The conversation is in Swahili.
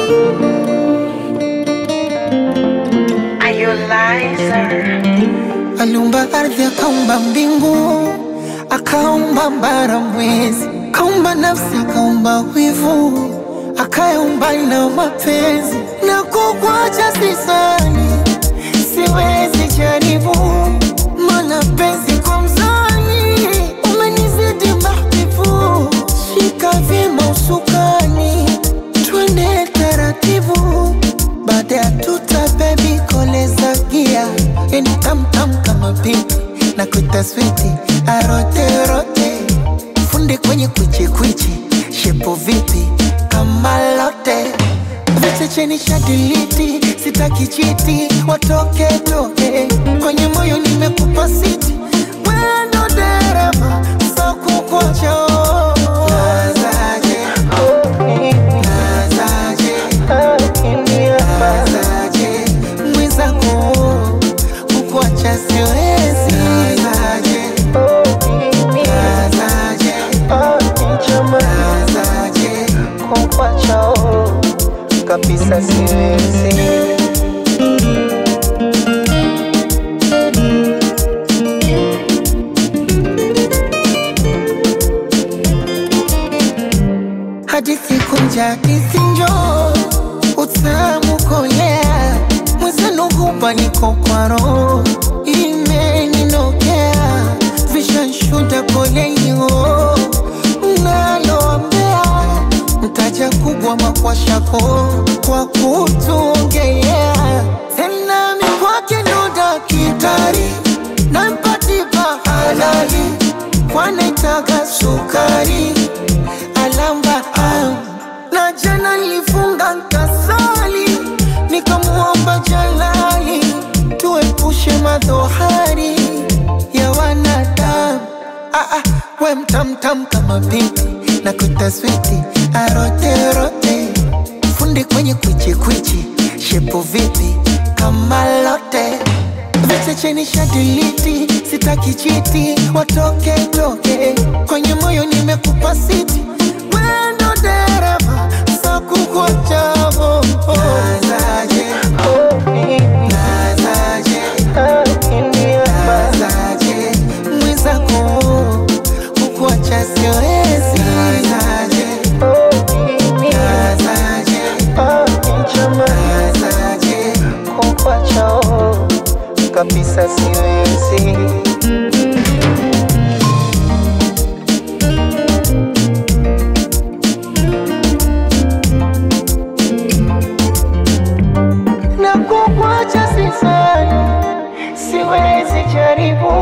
Aliumba ardhi, akaumba mbingu, akaumba mbara, mwezi, akaumba nafsi, akaumba wivu, akaumba na mapenzi. Na kukwacha sisani, siwezi jaribu, mana penzi kwa mzani umenizidi mahbibu. Shika vyema usukani, twende taratibu, baada ya tuta bebi koleza gia yani tamtam kama pipi na kuita switi aroterote funde kwenye kwichikwichi shepo vipi kama lote vichecheni shadiliti sitaki chiti watoke toke kwenye moyo nimekupa siti wendo dereva sakukocho nazaje nazaje nazaje mwenzako kukuacha siwezi nazaje nazaje nazaje kukuacha kabisa siwezi hadithi kunja hadithi njoo utamu kolea mwezenu hupa niko kwa roho imeninokea vishanshuda polenyo naloambea mtaja kubwa makwashako kwa kutuongelea tena mikwake ndo dakitari nampatipa halali kwanaitaga sukari alamba ah. na jana nilifunga nkasali nikamuomba jalali tuepushe madhohari ya wanadamu ah, ah, we mtamtam kama binti na kutaswiti aroterote fundi kwenye kwichikwichi shepo vipi kama lote vichecheni shadiliti sitaki chiti watoke toke kwenye moyo nimekupa siti wendo dereva sakukochavo nazaje nazaje nazaje mwenzako kukuacha siwezi nazaje nazaje nazaje kukuacha kabisa siwezi na kukwacha sisani, siwezi jaribu,